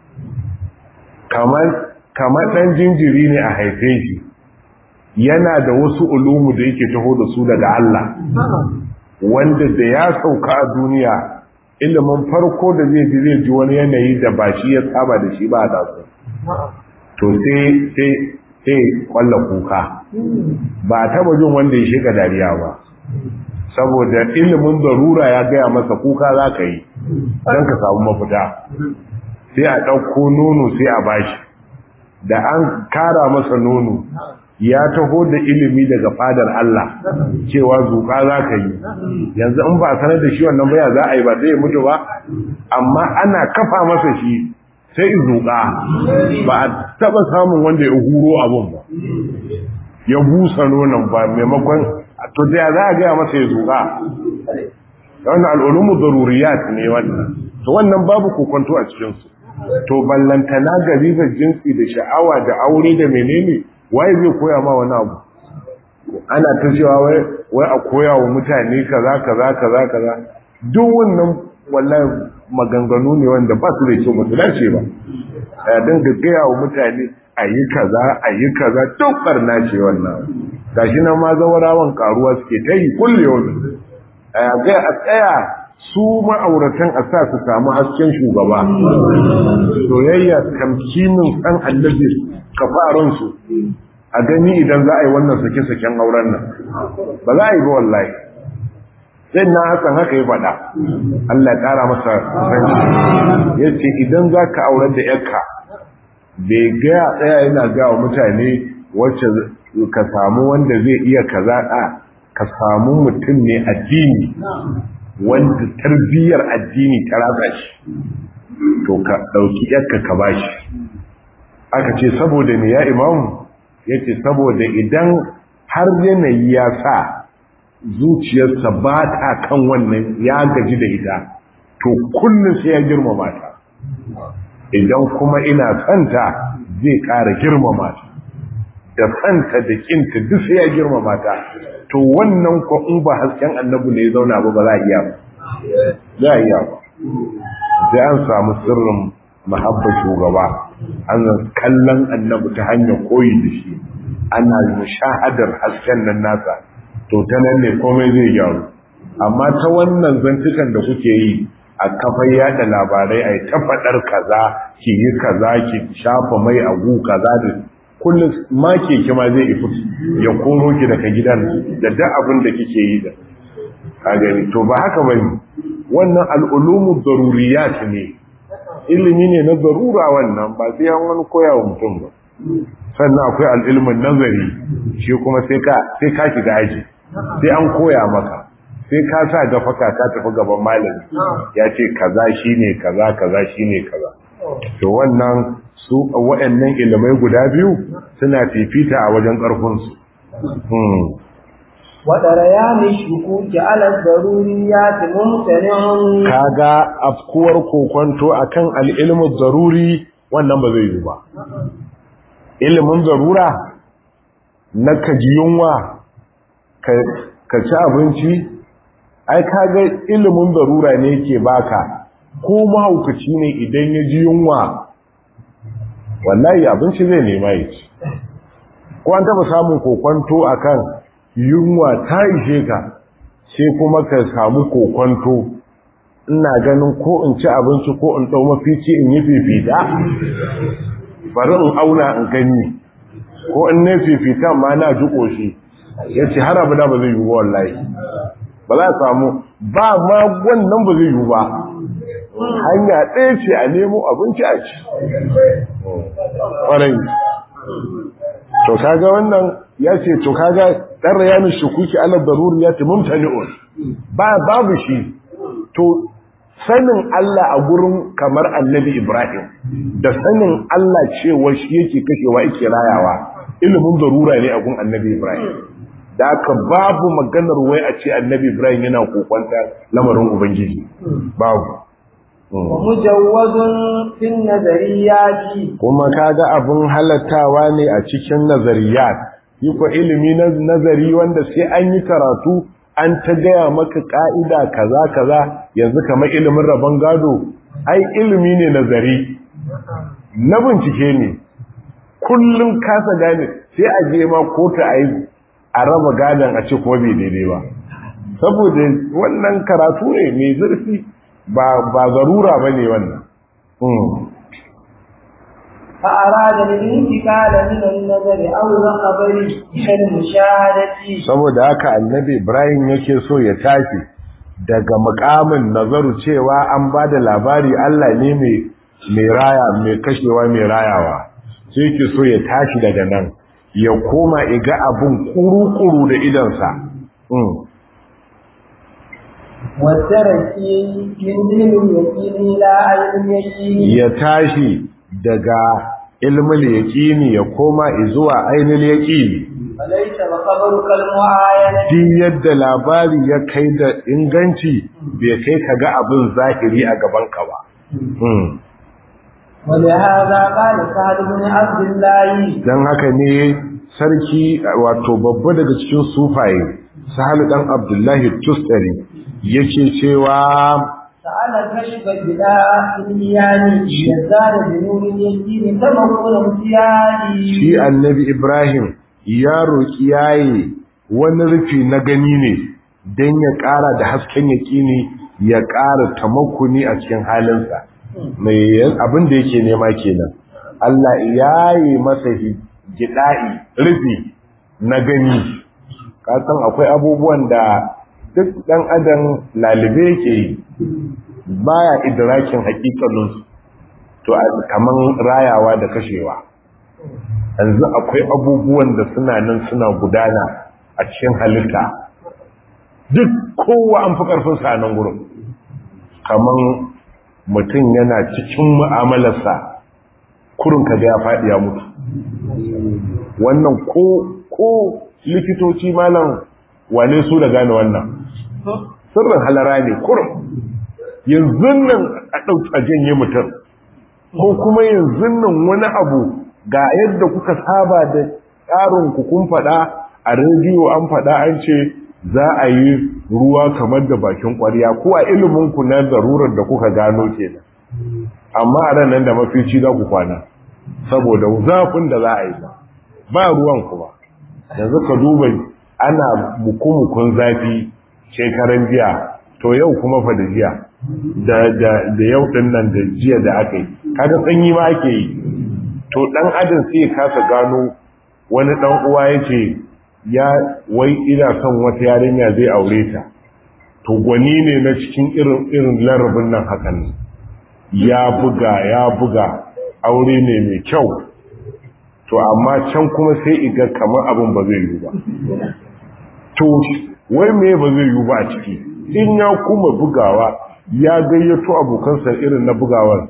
S1: kamar ɗan jinjiri ne a haife shi yana da wasu ulumu da yake taho da su daga Allah wanda da ya sauka a duniya ilimin farko da zai ji zai ji wani yanayi da ba shi ya saba da shi ba a dasu to sai sai sai kwalla kuka ba a taba jin wanda ya shiga dariya ba saboda ilimin zarura ya gaya masa kuka za ka yi don ka samu mafita sai a ɗauko nono sai a bashi da an kara masa nono ya taho da ilimi daga fadar Allah cewa zuƙa za ka yi yanzu in ba sanar da shi wannan baya za a yi ba sai ya mutu ba amma ana kafa masa shi sai in zuƙa ba a taɓa samun wanda ya huro abun ba ya busa nonon ba maimakon to da za a gaya masa ya zuƙa wannan al'ulumu zaruriyat ne wannan to wannan babu kokonto a cikinsu to ballantana garibar jinsi da sha'awa da aure da menene waye zai koya ma wani abu ana ta cewa wai wai a koya wa mutane kaza kaza kaza kaza duk wannan wallahi maganganu ne wanda ba su da kyau ba su dace ba a dinga gaya wa mutane a yi kaza a yi kaza duk barna ce wannan gashi nan ma zawarawan karuwa suke ta yi kulle wani a ga a tsaya su ma'auratan a sa su samu hasken shugaba soyayya tamkinin ɗan annabi kafaransu a gani idan za a yi wannan sake-saken auren nan ba za a yi ba wallahi sai na hasan haka ya faɗa Allah ya ƙara masa sanci ya ce idan za ka aurar da yarka bai gaya tsaya yana ga wa mutane wacce ka samu wanda zai iya kaza a ka samu mutum ne addini wanda tarbiyyar addini ta ratsa shi to ka ɗauki yarka ka bashi aka ce saboda ne ya imamu ya ce saboda idan har yanayi ya sa zuciyarsa ba ta kan wannan ya gaji da ita to kullum sai ya girmama ta idan kuma ina santa zai ƙara girmama ta da santa da kinta duk sai ya girmama ta to wannan ko in ba hasken annabi ne ya zauna ba ba za a iya ba za a iya ba sai an samu sirrin mahabba shugaba an kallon annabi ta hanyar koyi da shi ana mushahadar hasken nan nasa to ta nan ne komai zai gyaru amma ta wannan zantukan da kuke yi a kafar yada labarai a ta faɗar kaza ki yi kaza ki shafa mai agu kaza da kullum ma keke ma zai ifi ya koro ki daga gidan da duk abin da kike yi da a gani to ba haka bane wannan al'ulumu daruriyat ne ilimi ne na zarura wannan ba sai an wani koya wa mutum ba sannan akwai al'ilmin nazari shi kuma sai ka sai ka shiga aji sai an koya maka sai ka sa gafaka ka tafi gaban malami ya ce kaza shine kaza kaza shine kaza to wannan su waɗannan ilimai guda biyu suna fifita a wajen ƙarfinsu
S2: وَدَرَيَانِ الشُّكُوكِ عَلَى الضَّرُورِيَّاتِ مُمْتَنِعٌ
S1: kaga afkuwar kokonto akan al-ilmu daruri wannan ba zai yi ba ilimin zarura na kaji yunwa ka ci abinci ai kaga ilimin zarura ne ke baka ko mahaukaci ne idan ya ji yunwa wallahi abinci zai nema ya ci ko an taba samun kokonto akan yunwa ta ishe ka sai kuma ka samu kokonto ina ganin ko in ci abinci ko in ɗau mafici in yi fifita bari in auna in gani ko in ne fifita ma na ji ƙoshi ya ce har abu da ba zai yi ba wallahi ba za a samu ba ma wannan ba zai yi ba hanya ɗaya ce a nemo abinci a ci ƙwarai to kaga wannan ya ce to kaga ɗan rayanin shukuki ala daruri ya ce mumtani'un ba babu shi to sanin Allah a gurin kamar annabi Ibrahim da sanin Allah cewa shi yake kashewa yake rayawa ilimin darura ne a gun annabi Ibrahim da aka babu maganar wai a ce annabi Ibrahim yana kokonta lamarin Ubangiji babu
S2: mujawwazun fin nazariyati
S1: kuma kaga abun halattawa ne a cikin nazariyat yi ko ilimi na nazari wanda sai an yi karatu an ta gaya maka ka'ida kaza kaza yanzu kamar ilimin rabon gado ai ilimi ne nazari na bincike ne kullum kasa gane sai a je ma kota a yi a raba gadon a ce kuma bai daidai ba saboda wannan karatu ne mai zurfi ba ba zarura ba ne wannan
S2: فأراد الانتقال من النظر أو الخبر إلى المشاهدة
S1: saboda haka annabi Ibrahim yake so ya tashi daga makamin nazaru cewa an ba da labari Allah ne mai mai raya mai kashewa mai rayawa sai yake so ya tashi daga nan ya koma iga abun kuru-kuru da idansa
S2: والتركي من علم اليقين إلى علم اليقين
S1: ya tashi daga ilmul yaqini ya koma zuwa ainul yaqini
S2: فليس الخبر كالمعاينة
S1: duk yadda labari ya kai da inganci bai kai ka ga abin zahiri a gaban ka ba Hmm.
S2: ولهذا قال سعد بن عبد الله
S1: dan haka ne sarki wato babba daga cikin sufaye sahal dan abdullahi tustari yake cewa
S2: سأل كشف البداء المياني يزداد بنور اليقين تمكن امتياني
S1: shi annabi Ibrahim ya roƙi yayi wani rufi na gani ne don ya ƙara da hasken yaƙini ya ƙara tamakuni a cikin halinsa mai abin da yake nema kenan Allah ya yi masa gida'i rufi na gani kasan akwai abubuwan da duk ɗan adam lalibe yake yi baya idrakin hakikalinsu to kaman rayawa da kashewa yanzu akwai abubuwan da suna nan suna gudana a cikin halitta duk kowa an fi ƙarfinsa a nan gurin kaman mutum yana cikin mu'amalarsa kurin kaga ya faɗi ya mutu wannan ko ko likitoci malam wane su da gane wannan sirrin halara ne kurum yanzu nan a ɗauki a janye mutum ko kuma yanzu nan wani abu ga yadda kuka saba da tsarin kun faɗa a rediyo an faɗa an ce za a yi ruwa kamar da bakin ƙwarya ko a ilimin ku na zarurar da kuka gano kenan amma a ran nan da mafici za ku kwana saboda zafin da za a yi ba ba ruwan kuma yanzu ka duba ana mukumukun zafi shekaran jiya to yau kuma fa da jiya da da da yau din nan da jiya da aka yi kaga sanyi ma ake yi to dan adam sai ya kasa gano wani dan uwa yace ya wai ina son wata yarinya zai aure ta to gwani ne na cikin irin irin larabin nan hakan ya buga ya buga aure ne mai kyau to amma can kuma sai iga kamar abin ba zai yi ba to wai me ba zai yi ba a ciki in ya kuma bugawa ya gayyato abokansa irin na bugawar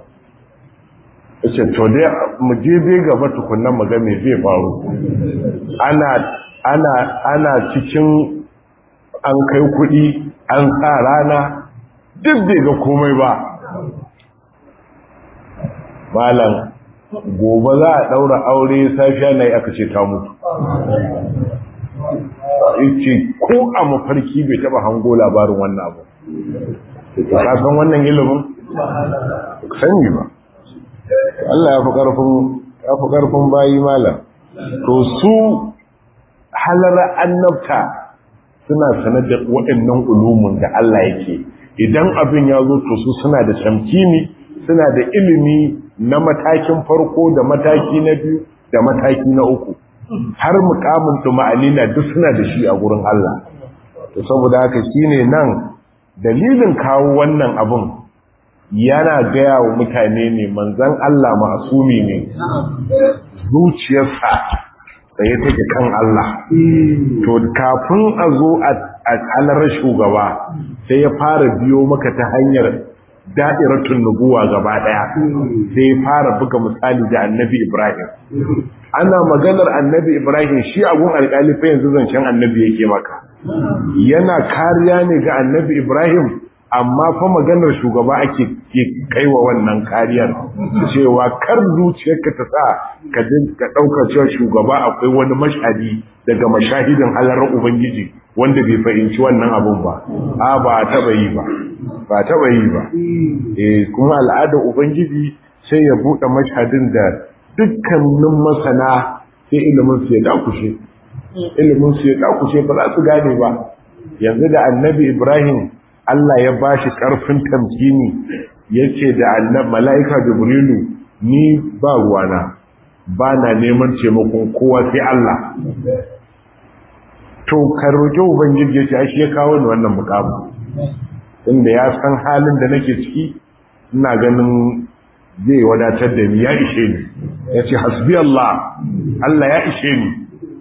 S1: yace to dai mu je dai gaba tukunnan mu ga me zai faru ana ana ana cikin an kai kuɗi an sa rana duk bai ga komai ba malam gobe za a ɗaura aure safiya na yi aka ce ta mutu ce ko a mafarki bai taɓa hango labarin wannan abu ka san wannan ilimin sani ba Allah ya fi ƙarfin bayi malam to su halar annabta suna sanar da waɗannan ulumin da Allah yake idan abin ya zo to su suna da tamkini suna da ilimi na matakin farko da mataki na biyu da mataki na uku har mukamin tuma'alina duk suna da shi a gurin Allah to saboda haka shine nan dalilin kawo wannan abun yana gaya wa mutane ne manzon Allah ma'asumi ne zuciyarsa tsaye take kan Allah to kafin a zo a alarar shugaba sai ya fara biyo maka ta hanyar da'iratun nubuwa gaba daya sai ya fara buga misali da annabi Ibrahim ana maganar annabi Ibrahim shi abun alƙali fa yanzu zancen annabi yake maka yana kariya ne ga annabi Ibrahim amma fa maganar shugaba ake kaiwa wannan kariyar cewa kar zuciyarka ta sa ka ka dauka cewa shugaba akwai wani mashadi daga mashahidin halarar ubangiji wanda bai fahimci wannan abun ba a ba taba yi ba ba taba yi ba eh kuma al'adar ubangiji sai ya bude mashhadin da dukkanin masana sai ilimin su ya dakushe ilimin su ya dakushe ba za su gane ba yanzu da annabi Ibrahim Allah ya ba shi ƙarfin tamkini ya ce da annab mala'ika Jibrilu ni ba ruwana ba na neman taimakon kowa sai Allah. To, ka roƙi Ubangiji ya ce, shi ya kawo ni wannan mukamu. Inda ya san halin da nake ciki, ina ganin zai wadatar da ni ya ishe ni. Ya ce, hasbi Allah, Allah ya ishe ni.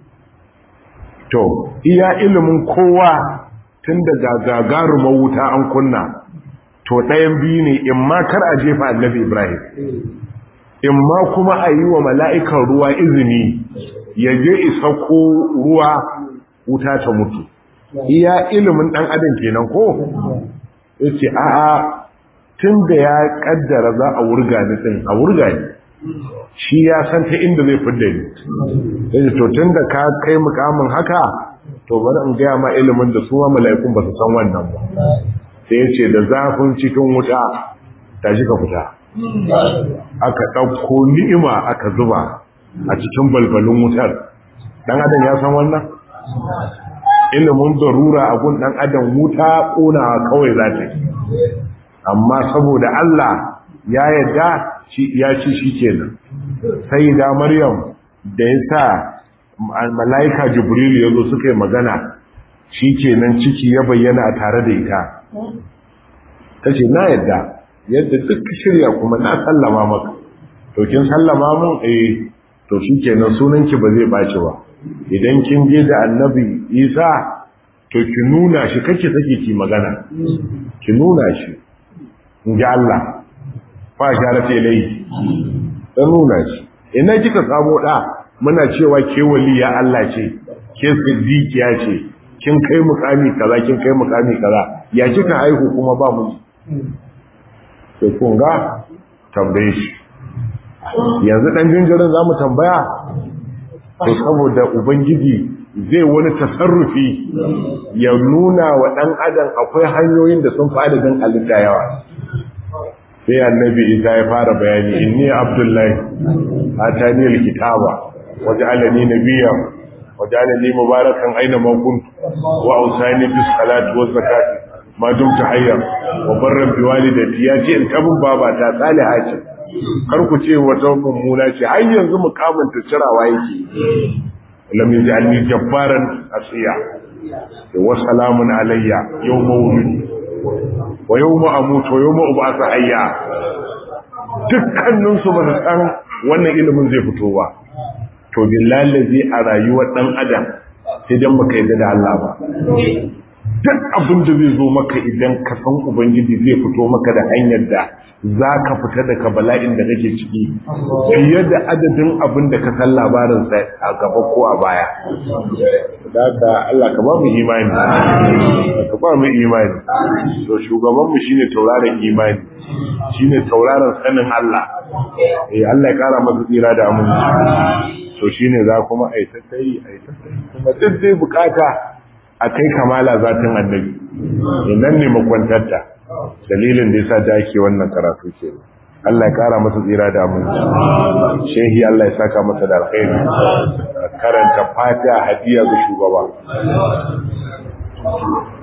S1: To, iya ilimin kowa tun da gagarumar wuta an kunna to ɗayan biyu ne in ma kar a jefa annabi ibrahim in ma kuma a yi wa mala'ikan ruwa izini ya je isa ko ruwa wuta ta mutu iya ilimin ɗan adam kenan ko ya ce a'a tun da ya ƙaddara za a wurga ni ɗin a wurga ni shi ya san ta inda zai fidda ni ya to tun da ka kai mukamin haka to bari in gaya ma ilimin da su ma mala'ikun ba su san wannan ba sai ya ce da zafin cikin wuta tashi ka fita aka ɗauko ni'ima aka zuba a cikin balbalin wutar ɗan adam ya san wannan ilimin zarura a gun ɗan adam wuta ƙonawa kawai za ta amma saboda Allah ya yadda ya ci shi kenan sai da maryam da ya sa mala'ika jibril ya zo suka yi magana shi kenan ciki ya bayyana a tare da ita ta ce na yadda yadda duk shirya kuma na sallama maka to kin sallama mun eh to shi kenan sunanki ba zai ɓaci ba idan kin je da annabi isa to ki nuna shi kake sake ki magana ki nuna shi in ji Allah fa sharate lai ta nuna shi ina kika samu da muna cewa ke waliya Allah ce ke siddiqiya ce kin kai mukami kaza kin kai mukami kaza ya kika haihu kuma ba mu to kun ga tambaye shi yanzu dan jinjirin zamu tambaya to saboda ubangiji zai wani tasarrufi ya nuna wa dan adam akwai hanyoyin da sun fi adadin halitta yawa sai annabi isa ya fara bayani inni abdullahi atani alkitaba waj'alani nabiyyan waj'alani mubarakan aina ma kuntu wa awsani bis salati waz zakati ma dumtu hayya wa barran bi walidati ya ce in tabun baba ta saliha ce kar ku ce wata mummuna ce har yanzu mukamin ta cirawa yake lam yaj'alni jabbaran asiya wa salamun alayya yawma wulidi wa yau ma'amutu wa yau ma'ubasa hayya dukkaninsu ba su san wannan ilimin zai fito ba to billahi a rayuwar dan adam sai dan baka yi da Allah ba duk abin da zai zo maka idan ka san ubangiji zai fito maka da hanyar da za ka fita daga bala'in da kake ciki fiye da adadin abin da ka san labarinsa a gaba ko a baya daga Allah ka ba mu imani ka ba mu imani to shugabanmu shine tauraron imani shine tauraron sanin Allah eh Allah ya kara masa tsira da aminci to shine za kuma ai ta kai ai ta kai kuma duk dai bukata a kai kamala zatin annabi inan ne makwantarta dalilin da yasa da ake wannan karatu ke Allah ya kara masa tsira da aminci shehi Allah ya saka masa da alkhairi karanta fatiha hadiya ga shugaba